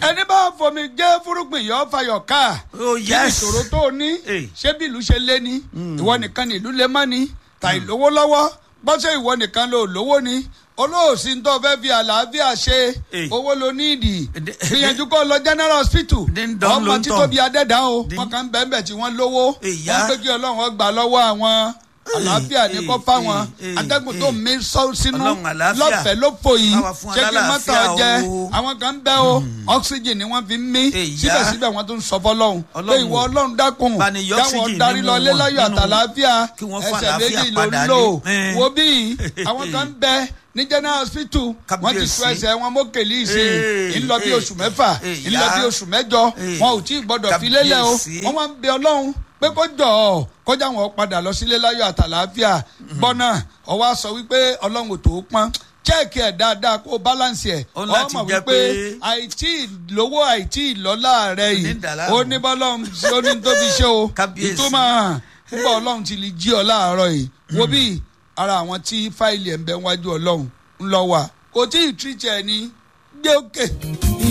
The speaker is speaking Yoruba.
ẹni bá fomi jẹ́ fúrúgbìn yọ fayọ̀ ká Oh, kí ni yes. ìṣòro tó o ní Hey. ṣé bí ìlú ṣe lé ní ìwọ nìkan ni ìlú lé mọ́ ni tà ìlówó lọ́wọ́ bọ́sẹ̀ ìwọ nìkan ló lówó ni olóòsì ń tó fẹ́ fi àlàáfíà ṣe Hey. owó ló ní ìdì Ede- gbìyànjú kó lọ general hospital Dín dán ló ọmọ ń tí tàn. tóbi adẹ́dá o Dín- wọn kàn ń bẹ́ẹ̀ bẹ́ẹ̀ tí wọ́n lówó Ìyá. wọ́n pé kí ọlọ́run ó gbà lọ́wọ́ àwọn àlàáfíà ní kó Hey, fáwọn hey, atẹ́gùn tó hey. mí sọ sínú Ọlọ́run àlàáfíà. lọ́fẹ̀ẹ́ ló fò yìí Báwa fún ṣé kí mọ́tò alálàáfíà jẹ o. àwọn kan ń bẹ́ o oxygen ni wọ́n fi ń mí Ìyá. síbẹ̀síbẹ̀ wọ́n tún sọ fọlọ́hún pé Ọlọ́run ìwọ ọlọ́run dákun bá ní yọ dáwọn oxygen darí nínú lọ lé wọn, láyọ̀ nínú àtàlàáfíà kí wọ́n fún ẹsẹ̀ àlàáfíà méjì ló ń padà lò ní. Eh. wo bí àwọn kan ń bẹ ní general hospital wọ́n ti Kábíyèsí. tú ẹsẹ̀ wọn mókèlì ìsìn Eh, ń lọ bí eh, oṣù mẹ́fà eh, ń lọ bí ìyá. oṣù mẹ́jọ Eh. wọn ò tí ì gbọ́dọ̀ fi lélẹ̀ o Kábíyèsí. wọ́n máa ń bẹ ọlọ́run pé kó jọ ọ kọjá wọn padà lọ sílé láyọ̀ àtàlàáfíà gbọ́nà ọwọ́ á sọ wípé ọlọ́run ò tó pọ́n chẹ́ẹ̀kì ẹ̀ dáadáa kó o balance ẹ̀ Ó ní láti ọmọ jẹ́ wípé pé- àìtí lówó àìtí ìlọ́lá rẹ̀ yìí Ní dàlámù. ó ní bọ́lọ́run ó ní tó fi ṣe o Kábíyèsí. ìtumọ̀ hàn nígbà ọlọ́run ti lè jí ọ láàárọ̀ yìí wo bí ara àwọn tí fáìlì ẹ̀ ń bẹ wájú ọlọ́run ń lọ wà kò tí ì tírìtì ẹ̀ ní gbé òkè